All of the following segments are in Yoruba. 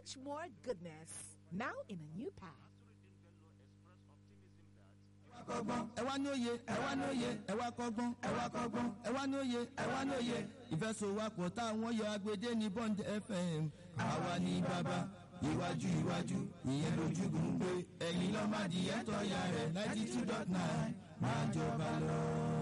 much more goodness. Now in a new pack. kọ́gbọ́n ẹ wá ní òye ẹ wá ní òye ẹ wá kọ́gbọ́n ẹ wá kọ́gbọ́n ẹ wá ní òye ẹ wá ní òye ìfẹsọ̀wápọ̀ táwọn yọ agbede ní bond fm àwa ní bàbá iwájú iwájú ìyẹn lójúgùn pé ẹ̀yin lọ́ọ́ má di ẹ̀tọ́ ya rẹ̀ ninety two dot nine máa jọba lọ.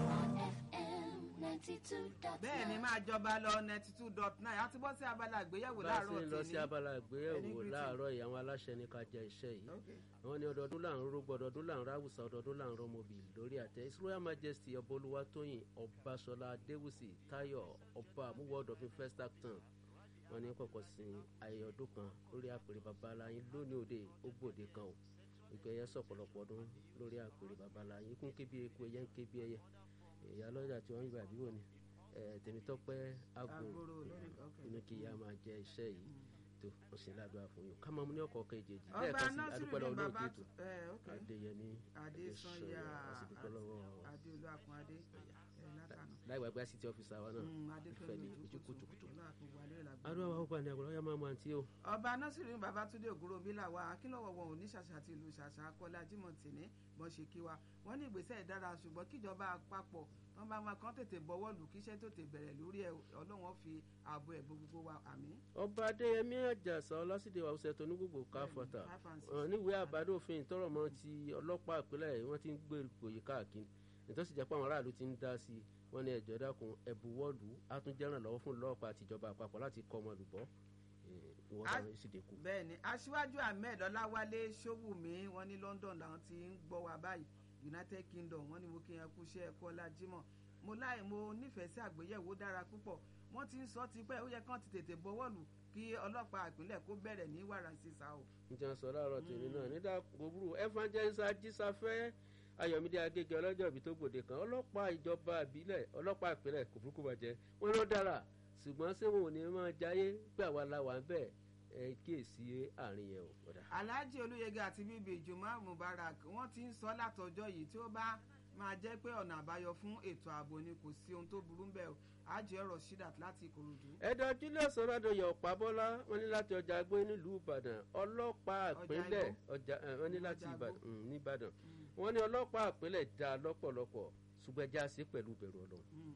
bẹ́ẹ̀ ni máa jọba lọ ninety two dot nine àti bọ́ sí abala àgbéyẹ̀wò bá a láàárọ̀ ṣe ń lọ sí tèmi. abala Ẹni ìgbéyẹ̀wò greeting. láàárọ̀ yìí àwọn aláṣẹ ní ká jẹ iṣẹ́ yìí Okay. àwọn ní ọdọọdún là ń rógbó ọdọọdún là ń ráwùsà ọdọọdún là ń rọmọbì lórí àtẹ his royal majesty ọba olúwatóyìn ọbaṣọlá adéwùsì táyọ ọba àmúwọdọfin first acton wọn ní kọkọ sí ayẹyẹ ọdún kan lórí àpèrè babaláyín lónìí òde ó gbòde kan o ìgbẹ́yẹ sọ̀pọ̀lọpọ̀ ọdún lórí àpèrè babaláyín kún ké bí eku ẹyẹ ń ké bí ẹyẹ ìyá lọ́jà tí wọ́n ń gbà bí wò ni ẹ̀ tèmítọ́pẹ́ àgùn Àgbòrò lórí okay. inú kí ìyá máa jẹ iṣẹ́ yìí tó wọ́n sì ládùúgbà fún yín ká máa mú ní ọkọ̀ kejì ọba lẹ́ẹ̀kan sí nasiru adúpẹ́ ni lọ́wọ́ bàbá lóòótọ́ ètò ẹ ok adéyẹmí adésanya àsìdúpẹ́ lọ́wọ́ adéolú àkùnadé ẹ látànà láì wá gbé city office àwa náà ìfẹ́ adékẹ́mi ní ojú kùtùkùtù adéolú adúlọ́ wa ó gbà ní àgbọ̀lọ́ yá máa mú àǹtí o ọba nasiru ní babatunde ògúnròmí làwa akínlọ́wọ́ wọn ò ní ṣàṣà àti ìlú ṣàṣà akọ́lá jimoh tìní bọ́n ṣe kí wa wọ́n ní ìgbésẹ̀ dára ṣùgbọ́n kíjọba àpapọ̀ wọn bá máa kán tètè bọ́wọ́ lù kíṣẹ́ tó tè bẹ̀rẹ̀ lórí ẹ̀ ọlọ́wọ́n fi ààbò ẹ̀ bo gbogbo wa àmì. ọba adéyẹmí àjàsà ọlásìdè wa ọsẹ tó ní gbogbo káfọta five and six. níwèé àbádòfin tọrọmọ ti ọlọ́pàá ìpínlẹ̀ yìí wọ́n ti ń gbé ìkòyí káàkiri nítorí jẹ́ pé àwọn aráàlú ti ń dá sí i wọ́n ní ẹ̀jọ̀ dákun ẹ̀bù wọ́ọ̀lù àtúnjẹ́ràn lọ́wọ́ fún ọlọ́pàá àtijọba àpapọ̀ láti kọ́ ọmọ olùbọ́ ìwọ́n A- táwọn sì dínkù. bẹ́ẹ̀ ni aṣíwájú ahmed ọláwálé ṣówùmí wọn ní london làwọn ti ń gbọ́ wa báyìí united kingdom wọn ní mo kí yẹn kú iṣẹ́ ẹ̀kọ́ ọlájímọ̀ mo láì mo nífẹ̀ẹ́ sí àgbéyẹ̀wò dára púpọ̀ wọ́n ti ń sọ tipẹ́ ó yẹ kán ti tètè bọ́wọ́ lù kí ọlọ́pàá ìpínlẹ̀ kó bẹ̀rẹ̀ ní wàrà sísá o. njẹ́ sọ láàárọ̀ tèmi náà nígbà gbogbo evangelist ajísáfẹ́ ayọ̀mídé agége ọlọ́jọ́ ìbí tó gbòde kan ọlọ́pàá ìjọba ìbílẹ̀ ọlọ́pàá ìpínlẹ̀ kò burúkú bàjẹ́ wọn ló dára ṣùgbọ́n ṣé wọn ò ní máa jayé pé àwa la wà ń bẹ̀ ẹ kíyèsí àárín yẹn o ọ̀dà. alhaji olóyèga àti bíbí ìjùmọ̀ mubarak wọ́n ti ń sọ látọjọ́ yìí tí ó bá máa jẹ́ pé ọ̀nà àbáyọ fún ètò ààbò ni kò sí ohun tó burú ń bẹ̀ o àjẹ ọ̀rọ̀ shidat láti ìkòròdú. ẹ̀dọ̀ julius ọ̀làdọ̀yọ̀ ọ̀pábọ́lá wọn ní láti ọjà gbé nílùú ìbàdàn ọlọ́pàá Ọjà ìpínlẹ̀ Igbó. ọjà ẹ̀, wọn ní láti Ọjà ìbàdàn Igbó. mm, ní ìbàdàn wọn ní ọlọ́pàá ìpínlẹ̀ dá lọ́pọ̀lọpọ̀ ṣùgbọ́n ẹja sí pẹ̀lú ìbẹ̀rù ọlọ́run.